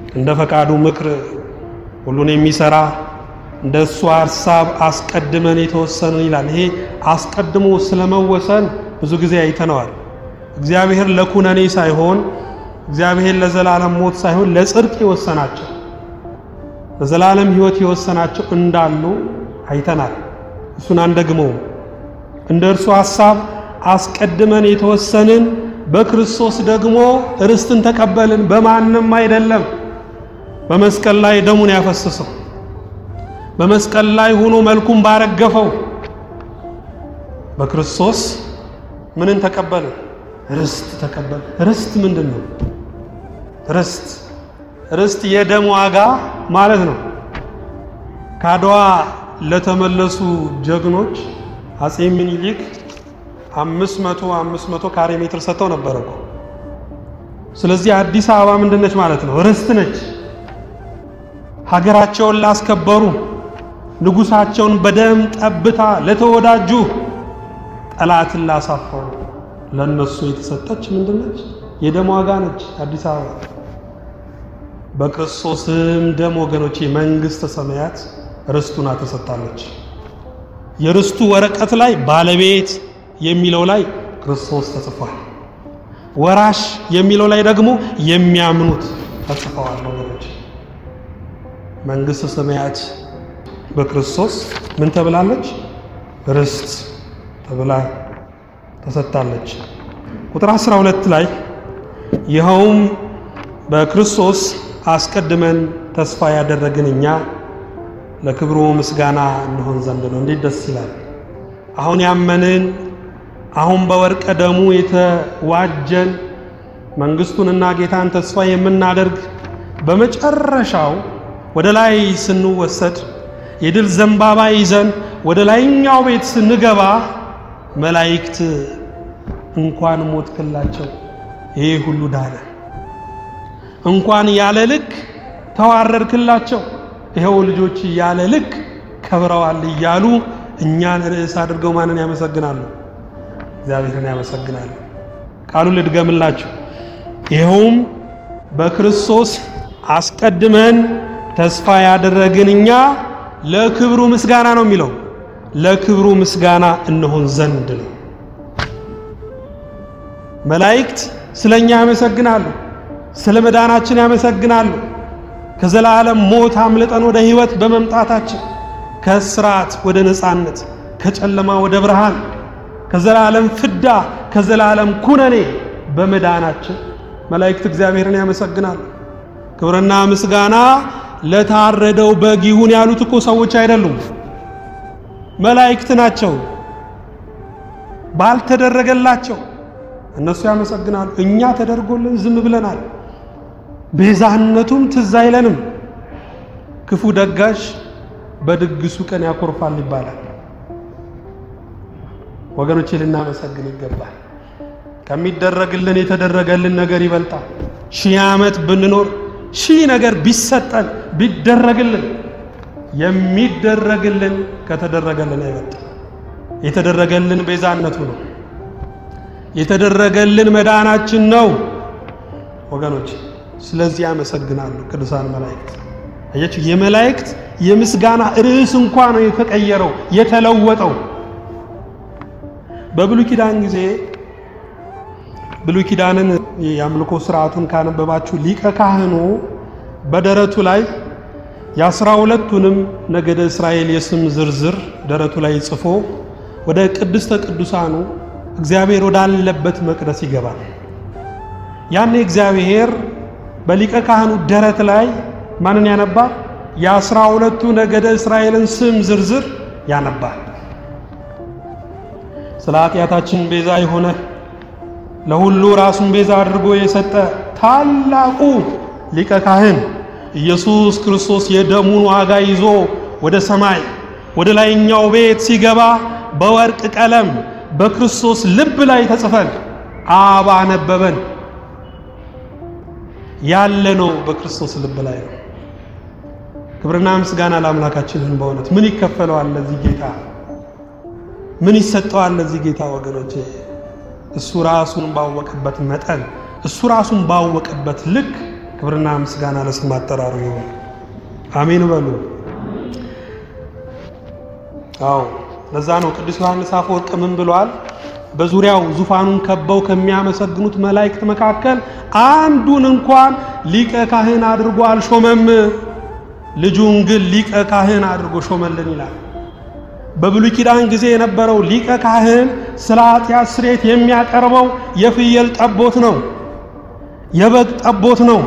እንደ ፈቃዱ ምክር ሁሉን የሚሰራ እንደ እሱ ሐሳብ አስቀድመን የተወሰንን ይላል። ይሄ አስቀድሞ ስለመወሰን ብዙ ጊዜ አይተነዋል። እግዚአብሔር ለኩነኔ ሳይሆን እግዚአብሔር ለዘላለም ሞት ሳይሆን ለጽድቅ የወሰናቸው ለዘላለም ሕይወት የወሰናቸው እንዳሉ አይተናል። እሱን አንደግመውም። እንደ እርሱ ሐሳብ አስቀድመን የተወሰንን በክርስቶስ ደግሞ ርስትን ተቀበልን። በማንም አይደለም። በመስቀል ላይ ደሙን ያፈሰሰው በመስቀል ላይ ሆኖ መልኩን ባረገፈው በክርስቶስ ምንን ተቀበልን? ርስት ተቀበልን። ርስት ምንድን ነው? ርስት ርስት የደም ዋጋ ማለት ነው። ከአድዋ ለተመለሱ ጀግኖች አጼ ምኒልክ አምስት መቶ አምስት መቶ ካሬ ሜትር ሰጥተው ነበረ እኮ። ስለዚህ አዲስ አበባ ምንድን ነች ማለት ነው? ርስት ነች። ሀገራቸውን ላስከበሩ ንጉሳቸውን በደም ጠብታ ለተወዳጁ ጠላትን ላሳፈሩ ለነሱ የተሰጠች ምንድን ነች? የደም ዋጋ ነች አዲስ አበባ። በክርስቶስም ደም ወገኖቼ መንግሥተ ሰማያት ርስቱና ተሰጥታለች። የርስቱ ወረቀት ላይ ባለቤት የሚለው ላይ ክርስቶስ ተጽፏል። ወራሽ የሚለው ላይ ደግሞ የሚያምኑት ተጽፈዋል። ወገኖች መንግሥተ ሰማያት በክርስቶስ ምን ተብላለች? ርስት ተብላ ተሰጥታለች። ቁጥር 12 ላይ ይኸውም በክርስቶስ አስቀድመን ተስፋ ያደረግን እኛ ለክብሩ ምስጋና እንሆን ዘንድ ነው። እንዴት ደስ ይላል! አሁን ያመንን አሁን በወርቀ ደሙ የተዋጀን መንግሥቱንና ጌታን ተስፋ የምናደርግ በመጨረሻው ወደ ላይ ስንወሰድ የድል ዘንባባ ይዘን ወደ ላይኛው ቤት ስንገባ መላእክት እንኳን ሞትክላቸው፣ ይሄ ሁሉ ዳነ፣ እንኳን ያለ ልክ ተዋረድክላቸው፣ ይኸው ልጆች ያለ ልክ ከብረዋል እያሉ እኛን ርዕስ አድርገው ማንን ያመሰግናሉ? እግዚአብሔርን ያመሰግናሉ። ቃሉን ልድገምላችሁ። ይኸውም በክርስቶስ አስቀድመን ተስፋ ያደረግን እኛ ለክብሩ ምስጋና ነው የሚለው ለክብሩ ምስጋና እንሆን ዘንድ ነው። መላእክት ስለኛ ያመሰግናሉ፣ ስለ መዳናችን ያመሰግናሉ። ከዘላለም ሞት አምልጠን ወደ ሕይወት በመምጣታችን ከስርዓት ወደ ነፃነት፣ ከጨለማ ወደ ብርሃን፣ ከዘላለም ፍዳ፣ ከዘላለም ኩነኔ በመዳናችን መላእክት እግዚአብሔርን ያመሰግናሉ። ክብርና ምስጋና ለታረደው በግ ይሁን ያሉት እኮ ሰዎች አይደሉም፣ መላእክት ናቸው። ባልተደረገላቸው እነሱ ያመሰግናሉ። እኛ ተደርጎልን ዝም ብለናል። ቤዛነቱም ትዝ አይለንም። ክፉ ደጋሽ በድግሱ ቀን ያኮርፋል ይባላል። ወገኖቼ ልናመሰግን ይገባል። ከሚደረግልን የተደረገልን ነገር ይበልጣል። ሺህ ዓመት ብንኖር ሺህ ነገር ቢሰጠን ቢደረግልን የሚደረግልን ከተደረገልን አይበልጥም። የተደረገልን ቤዛነቱ ነው። የተደረገልን መዳናችን ነው ወገኖች። ስለዚህ ያመሰግናሉ ቅዱሳን መላእክት። አያችሁ፣ የመላእክት የምስጋና ርዕስ እንኳ ነው የተቀየረው የተለወጠው። በብሉይ ኪዳን ጊዜ ብሉይ ኪዳንን የአምልኮ ስርዓቱን ካነበባችሁ ሊቀ ካህኑ በደረቱ ላይ የአስራ ሁለቱንም ነገደ እስራኤል የስም ዝርዝር ደረቱ ላይ ጽፎ ወደ ቅድስተ ቅዱሳኑ እግዚአብሔር ወዳለበት መቅደስ ይገባል። ያኔ እግዚአብሔር በሊቀ ካህኑ ደረት ላይ ማንን ያነባል? የአስራ ሁለቱ ነገደ እስራኤልን ስም ዝርዝር ያነባል። ስለ ኃጢአታችን ቤዛ የሆነ ለሁሉ ራሱን ቤዛ አድርጎ የሰጠ ታላቁ ሊቀ ካህን ኢየሱስ ክርስቶስ የደሙን ዋጋ ይዞ ወደ ሰማይ ወደ ላይኛው ቤት ሲገባ በወርቅ ቀለም በክርስቶስ ልብ ላይ ተጽፈን አብ አነበበን። ያለ ነው በክርስቶስ ልብ ላይ ነው። ክብርና ምስጋና ለአምላካችን ይሁን። በእውነት ምን ይከፈለዋል ለዚህ ጌታ? ምን ይሰጠዋል ለዚህ ጌታ? ወገኖቼ እሱ ራሱን ባወቀበት መጠን እሱ ራሱን ባወቀበት ልክ ክብርና ምስጋና ለስም አጠራሩ ይሁን። አሜን በሉ። አዎ ለዛ ነው ቅዱስ ዮሐንስ አፈወርቅ ምን ብሏል? በዙሪያው ዙፋኑን ከበው ከሚያመሰግኑት መላእክት መካከል አንዱን እንኳን ሊቀ ካህን አድርጎ አልሾመም፣ ልጁን ግን ሊቀ ካህን አድርጎ ሾመልን ይላል። በብሉይ ኪዳን ጊዜ የነበረው ሊቀ ካህን ስለ ኃጢአት ስርየት የሚያቀርበው የፍየል ጠቦት ነው፣ የበግ ጠቦት ነው።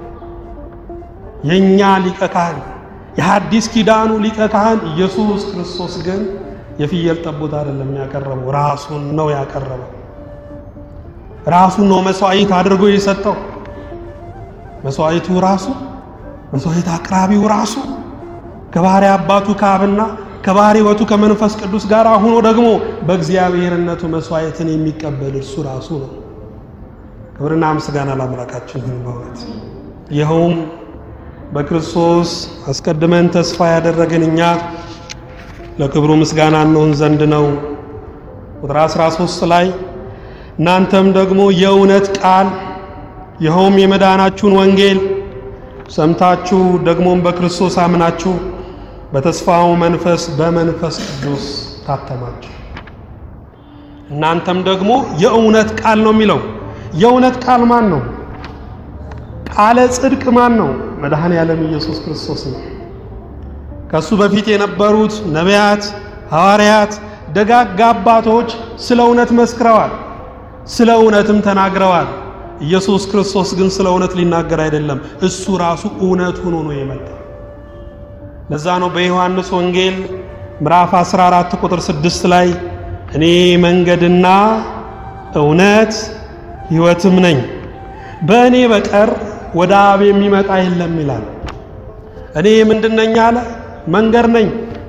የእኛ ሊቀ ካህን የሐዲስ ኪዳኑ ሊቀ ካህን ኢየሱስ ክርስቶስ ግን የፍየል ጠቦት አይደለም ያቀረበው፣ ራሱን ነው ያቀረበው። ራሱን ነው መስዋዕት አድርጎ የሰጠው። መስዋዕቱ ራሱ መስዋዕት አቅራቢው ራሱ ከባሕርይ አባቱ ከአብና ከባሕርይ ሕይወቱ ከመንፈስ ቅዱስ ጋር ሆኖ ደግሞ በእግዚአብሔርነቱ መስዋዕትን የሚቀበል እርሱ ራሱ ነው። ክብርና ምስጋና ለአምላካችን ይሁን። በእውነት ይኸውም በክርስቶስ አስቀድመን ተስፋ ያደረግን እኛ ለክብሩ ምስጋና እንሆን ዘንድ ነው። ቁጥር 13 ላይ እናንተም ደግሞ የእውነት ቃል ይኸውም የመዳናችሁን ወንጌል ሰምታችሁ ደግሞም በክርስቶስ አምናችሁ በተስፋው መንፈስ በመንፈስ ቅዱስ ታተማችሁ። እናንተም ደግሞ የእውነት ቃል ነው የሚለው። የእውነት ቃል ማን ነው? ቃለ ጽድቅ ማን ነው? መድኃኔ ዓለም ኢየሱስ ክርስቶስ ነው። ከሱ በፊት የነበሩት ነቢያት፣ ሐዋርያት፣ ደጋግ አባቶች ስለ እውነት መስክረዋል፣ ስለ እውነትም ተናግረዋል። ኢየሱስ ክርስቶስ ግን ስለ እውነት ሊናገር አይደለም፣ እሱ ራሱ እውነት ሆኖ ነው የመጣ። ለዛ ነው በዮሐንስ ወንጌል ምዕራፍ 14 ቁጥር 6 ላይ እኔ መንገድና እውነት ሕይወትም ነኝ፣ በእኔ በቀር ወደ አብ የሚመጣ የለም ይላል። እኔ ምንድን ነኝ አለ? መንገድ ነኝ።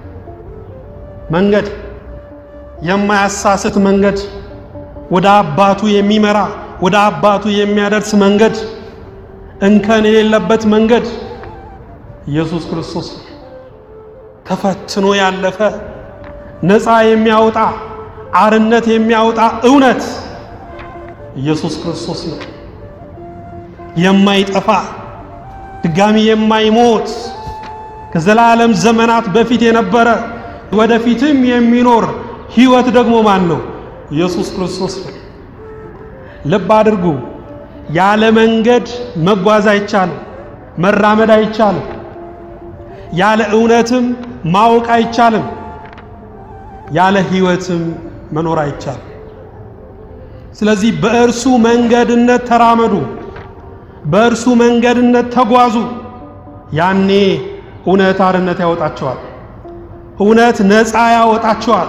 መንገድ የማያሳስት መንገድ፣ ወደ አባቱ የሚመራ ወደ አባቱ የሚያደርስ መንገድ፣ እንከን የሌለበት መንገድ ኢየሱስ ክርስቶስ ተፈትኖ ያለፈ ነፃ የሚያወጣ አርነት የሚያወጣ እውነት ኢየሱስ ክርስቶስ ነው። የማይጠፋ ድጋሚ የማይሞት ከዘላለም ዘመናት በፊት የነበረ ወደፊትም የሚኖር ሕይወት ደግሞ ማን ነው? ኢየሱስ ክርስቶስ ነው። ልብ አድርጉ። ያለ መንገድ መጓዝ አይቻልም፣ መራመድ አይቻልም። ያለ እውነትም ማወቅ አይቻልም። ያለ ሕይወትም መኖር አይቻልም። ስለዚህ በእርሱ መንገድነት ተራመዱ፣ በእርሱ መንገድነት ተጓዙ። ያኔ እውነት አርነት ያወጣቸዋል። እውነት ነፃ ያወጣቸዋል።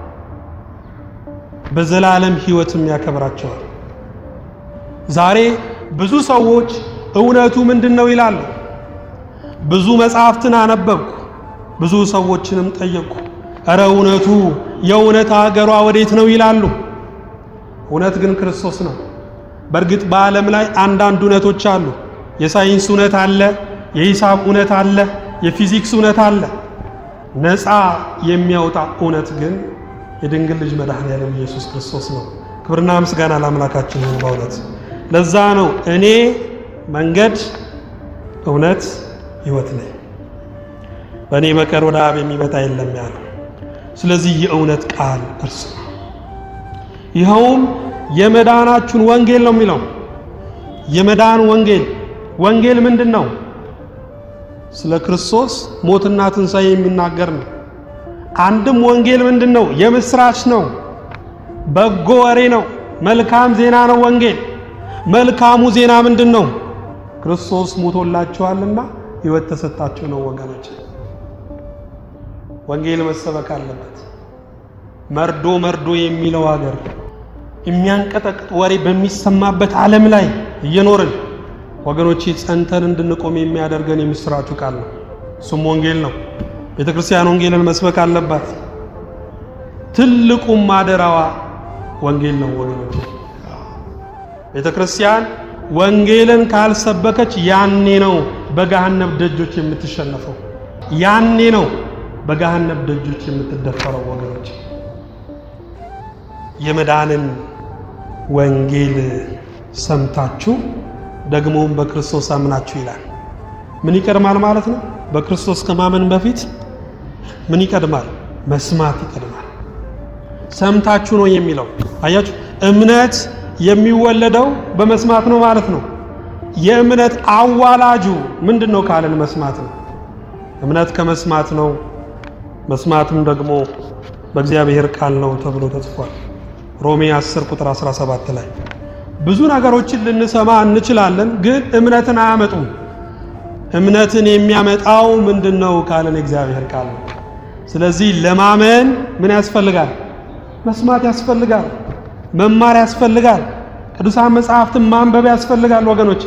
በዘላለም ሕይወትም ያከብራቸዋል። ዛሬ ብዙ ሰዎች እውነቱ ምንድን ነው ይላሉ። ብዙ መጽሐፍትን አነበብኩ፣ ብዙ ሰዎችንም ጠየቁ። እረ እውነቱ የእውነት አገሯ ወዴት ነው ይላሉ። እውነት ግን ክርስቶስ ነው። በእርግጥ በዓለም ላይ አንዳንድ እውነቶች አሉ። የሳይንስ እውነት አለ፣ የሂሳብ እውነት አለ፣ የፊዚክስ እውነት አለ። ነፃ የሚያወጣ እውነት ግን የድንግል ልጅ መድኃኔዓለም ኢየሱስ ክርስቶስ ነው። ክብርና ምስጋና ለአምላካችን ይሁን። በእውነት ለዛ ነው እኔ መንገድ፣ እውነት፣ ሕይወት ነኝ፣ በእኔ በቀር ወደ አብ የሚመጣ የለም ያለው። ስለዚህ የእውነት ቃል እርሱ ነው። ይኸውም የመዳናችሁን ወንጌል ነው የሚለው። የመዳን ወንጌል ወንጌል ምንድን ነው? ስለ ክርስቶስ ሞትና ትንሣኤ የሚናገር ነው። አንድም ወንጌል ምንድን ነው? የምስራች ነው። በጎ ወሬ ነው። መልካም ዜና ነው ወንጌል። መልካሙ ዜና ምንድን ነው? ክርስቶስ ሞቶላችኋልና ሕይወት ተሰጣችሁ ነው ወገኖች። ወንጌል መሰበክ አለበት። መርዶ መርዶ የሚለው ሀገር የሚያንቀጠቅጥ ወሬ በሚሰማበት ዓለም ላይ እየኖርን ወገኖቼ ጸንተን እንድንቆም የሚያደርገን የምስራቹ ቃል ነው። እሱም ወንጌል ነው። ቤተ ክርስቲያን ወንጌልን መስበክ አለባት። ትልቁም ማደራዋ ወንጌል ነው ወገኖቼ። ቤተ ክርስቲያን ወንጌልን ካልሰበከች ያኔ ነው በገሃነብ ደጆች የምትሸነፈው። ያኔ ነው በገሃነብ ደጆች የምትደፈረው ወገኖች። የመዳንን ወንጌል ሰምታችሁ ደግሞም በክርስቶስ አምናችሁ ይላል። ምን ይቀድማል ማለት ነው? በክርስቶስ ከማመን በፊት ምን ይቀድማል? መስማት ይቀድማል። ሰምታችሁ ነው የሚለው አያችሁ። እምነት የሚወለደው በመስማት ነው ማለት ነው። የእምነት አዋላጁ ምንድን ነው ካለን መስማት ነው። እምነት ከመስማት ነው፣ መስማትም ደግሞ በእግዚአብሔር ቃል ነው ተብሎ ተጽፏል። ሮሜ 10 ቁጥር 17 ላይ ብዙ ነገሮችን ልንሰማ እንችላለን፣ ግን እምነትን አያመጡም። እምነትን የሚያመጣው ምንድን ነው ካለን እግዚአብሔር ቃል ነው። ስለዚህ ለማመን ምን ያስፈልጋል? መስማት ያስፈልጋል። መማር ያስፈልጋል። ቅዱሳን መጽሐፍትን ማንበብ ያስፈልጋል ወገኖች።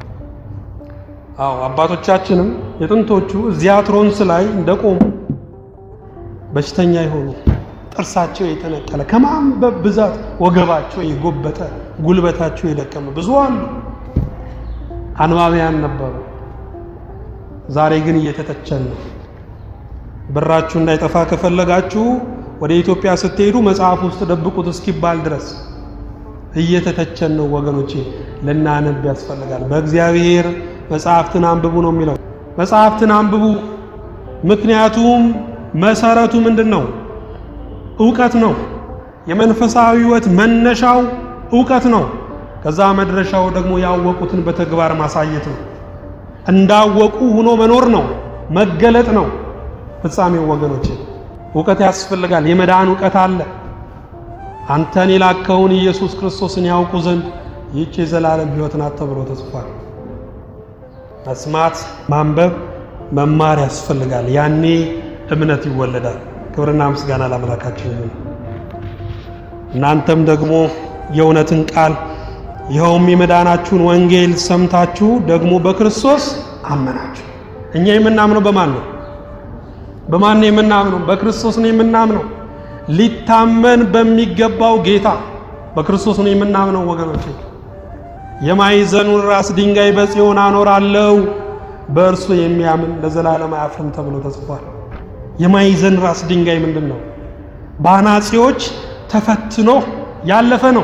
አዎ አባቶቻችንም የጥንቶቹ እዚያ ትሮንስ ላይ እንደቆሙ በሽተኛ የሆኑ ጥርሳቸው የተነቀለ ከማንበብ ብዛት ወገባቸው የጎበጠ ጉልበታቸው የደከመ ብዙ አሉ። አንባቢያን ነበሩ። ዛሬ ግን እየተተቸን ነው። ብራችሁ እንዳይጠፋ ከፈለጋችሁ ወደ ኢትዮጵያ ስትሄዱ መጽሐፍ ውስጥ ደብቁት እስኪባል ድረስ እየተተቸን ነው ወገኖቼ። ልናነብ ያስፈልጋል። በእግዚአብሔር መጽሐፍትን አንብቡ ነው የሚለው። መጽሐፍትን አንብቡ። ምክንያቱም መሰረቱ ምንድን ነው? እውቀት ነው። የመንፈሳዊ ሕይወት መነሻው እውቀት ነው። ከዛ መድረሻው ደግሞ ያወቁትን በተግባር ማሳየት ነው። እንዳወቁ ሆኖ መኖር ነው። መገለጥ ነው ፍጻሜው ወገኖቼ። እውቀት ያስፈልጋል። የመዳን እውቀት አለ። አንተን የላከውን ኢየሱስ ክርስቶስን ያውቁ ዘንድ ይህች የዘላለም ሕይወት ናት ተብሎ ተጽፏል። መስማት፣ ማንበብ፣ መማር ያስፈልጋል። ያኔ እምነት ይወለዳል። ክብርና ምስጋና ለአምላካችን ይሁን። እናንተም ደግሞ የእውነትን ቃል ይኸውም የመዳናችሁን ወንጌል ሰምታችሁ ደግሞ በክርስቶስ አመናችሁ። እኛ የምናምነው በማን ነው? በማን ነው የምናምነው? በክርስቶስ ነው የምናምነው። ሊታመን በሚገባው ጌታ በክርስቶስ ነው የምናምነው ወገኖች። የማዕዘኑን ራስ ድንጋይ በጽዮን አኖራለሁ፣ በእርሱ የሚያምን ለዘላለም አያፍርም ተብሎ ተጽፏል። የማዕዘን ራስ ድንጋይ ምንድን ነው? በአናጺዎች ተፈትኖ ያለፈ ነው።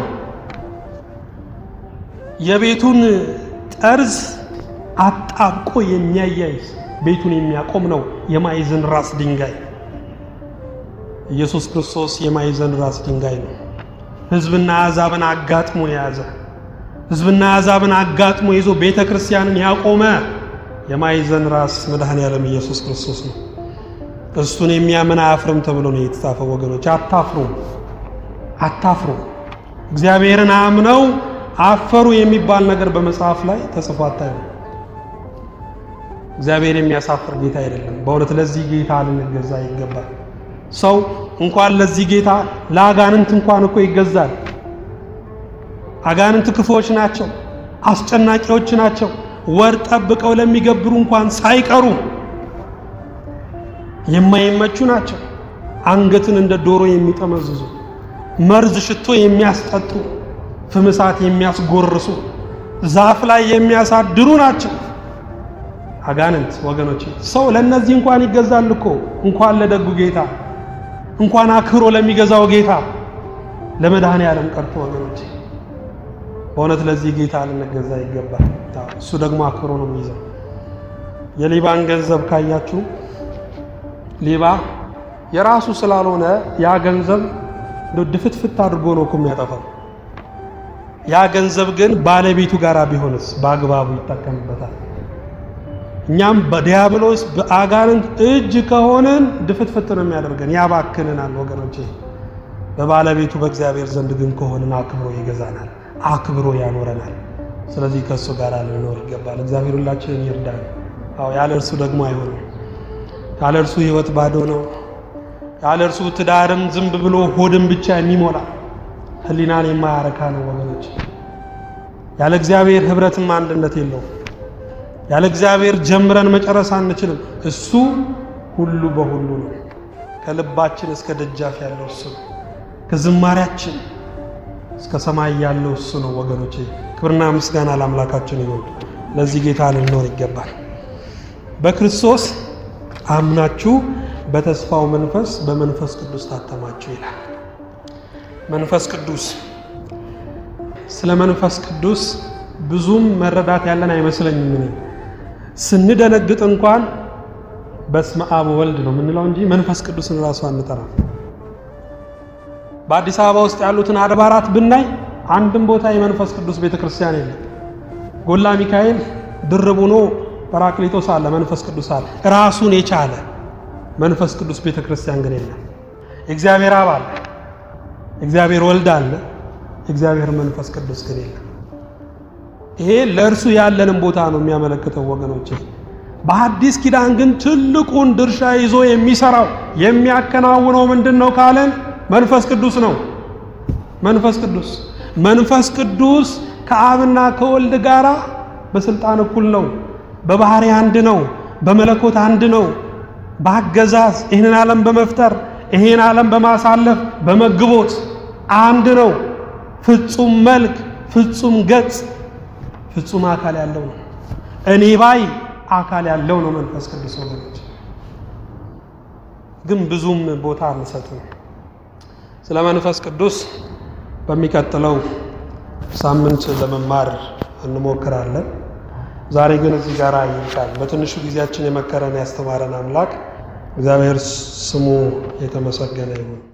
የቤቱን ጠርዝ አጣብቆ የሚያያይዝ ቤቱን የሚያቆም ነው የማዕዘን ራስ ድንጋይ። ኢየሱስ ክርስቶስ የማዕዘን ራስ ድንጋይ ነው። ሕዝብና አሕዛብን አጋጥሞ የያዘ ሕዝብና አሕዛብን አጋጥሞ ይዞ ቤተ ክርስቲያንን ያቆመ የማዕዘን ራስ መድኃኔ ዓለም ኢየሱስ ክርስቶስ ነው። እሱን የሚያምን አያፍርም ተብሎ ነው የተጻፈው። ወገኖች አታፍሩም፣ አታፍሩ። እግዚአብሔርን አምነው አፈሩ የሚባል ነገር በመጽሐፍ ላይ ተጽፎ አታዩ። እግዚአብሔር የሚያሳፍር ጌታ አይደለም። በእውነት ለዚህ ጌታ ልንገዛ ይገባል። ሰው እንኳን ለዚህ ጌታ ለአጋንንት እንኳን እኮ ይገዛል። አጋንንት ክፉዎች ናቸው፣ አስጨናቂዎች ናቸው። ወር ጠብቀው ለሚገብሩ እንኳን ሳይቀሩ የማይመቹ ናቸው። አንገትን እንደ ዶሮ የሚጠመዝዙ መርዝ ሽቶ የሚያስጠጡ ፍምሳት የሚያስጎርሱ ዛፍ ላይ የሚያሳድሩ ናቸው አጋንንት ወገኖች። ሰው ለእነዚህ እንኳን ይገዛል እኮ እንኳን ለደጉ ጌታ እንኳን አክብሮ ለሚገዛው ጌታ ለመድኃኔ ዓለም ቀርቶ ወገኖች፣ በእውነት ለዚህ ጌታ ልንገዛ ይገባል። እሱ ደግሞ አክብሮ ነው የሚይዘው። የሌባን ገንዘብ ካያችሁ ሌባ የራሱ ስላልሆነ ያ ገንዘብ ድፍትፍት አድርጎ ነው እኮ የሚያጠፋው። ያ ገንዘብ ግን ባለቤቱ ጋር ቢሆንስ በአግባቡ ይጠቀምበታል። እኛም በዲያብሎስ በአጋንንት እጅ ከሆንን ድፍትፍት ነው የሚያደርገን፣ ያባክንናል ወገኖቼ። በባለቤቱ በእግዚአብሔር ዘንድ ግን ከሆንን አክብሮ ይገዛናል፣ አክብሮ ያኖረናል። ስለዚህ ከእሱ ጋር ልንኖር ይገባል። እግዚአብሔር ሁላችንን ይርዳል። አዎ ያለ እርሱ ደግሞ አይሆንም። ያለ እርሱ ሕይወት ባዶ ነው። ያለ እርሱ ትዳርም ዝም ብሎ ሆድን ብቻ የሚሞላ ሕሊናን የማያረካ ነው ወገኖች። ያለ እግዚአብሔር ኅብረትም አንድነት የለውም። ያለ እግዚአብሔር ጀምረን መጨረስ አንችልም። እሱ ሁሉ በሁሉ ነው። ከልባችን እስከ ደጃፍ ያለው እሱ ነው። ከዝማሪያችን እስከ ሰማይ ያለው እሱ ነው ወገኖቼ። ክብርና ምስጋና ለአምላካችን ይሁን። ለዚህ ጌታ ልንኖር ይገባል። በክርስቶስ አምናችሁ በተስፋው መንፈስ በመንፈስ ቅዱስ ታተማችሁ ይላል። መንፈስ ቅዱስ ስለ መንፈስ ቅዱስ ብዙም መረዳት ያለን አይመስለኝም። እኔ ስንደነግጥ እንኳን በስመ አብ ወልድ ነው የምንለው እንጂ መንፈስ ቅዱስን ራሱ አንጠራም። በአዲስ አበባ ውስጥ ያሉትን አድባራት ብናይ አንድም ቦታ የመንፈስ ቅዱስ ቤተ ክርስቲያን የለም። ጎላ ሚካኤል ድርብ ሆኖ ጰራቅሊጦስ አለ፣ መንፈስ ቅዱስ አለ፣ ራሱን የቻለ መንፈስ ቅዱስ ቤተ ክርስቲያን ግን የለም። የእግዚአብሔር አብ አለ፣ እግዚአብሔር ወልድ አለ፣ እግዚአብሔር መንፈስ ቅዱስ ግን የለም። ይሄ ለእርሱ ያለንን ቦታ ነው የሚያመለክተው ወገኖቼ። በአዲስ ኪዳን ግን ትልቁን ድርሻ ይዞ የሚሰራው የሚያከናውነው ምንድን ነው ካለን መንፈስ ቅዱስ ነው። መንፈስ ቅዱስ መንፈስ ቅዱስ ከአብና ከወልድ ጋር በስልጣን እኩል ነው። በባህሪ አንድ ነው። በመለኮት አንድ ነው። በአገዛዝ ይህንን ዓለም በመፍጠር ይህን ዓለም በማሳለፍ በመግቦት አንድ ነው። ፍጹም መልክ፣ ፍጹም ገጽ፣ ፍጹም አካል ያለው ነው። እኔ ባይ አካል ያለው ነው መንፈስ ቅዱስ ወገኖች። ግን ብዙም ቦታ አንሰጥም። ስለ መንፈስ ቅዱስ በሚቀጥለው ሳምንት ለመማር እንሞክራለን። ዛሬ ግን እዚህ ጋር ይልቃል። በትንሹ ጊዜያችን የመከረን ያስተማረን አምላክ እግዚአብሔር ስሙ የተመሰገነ ይሁን።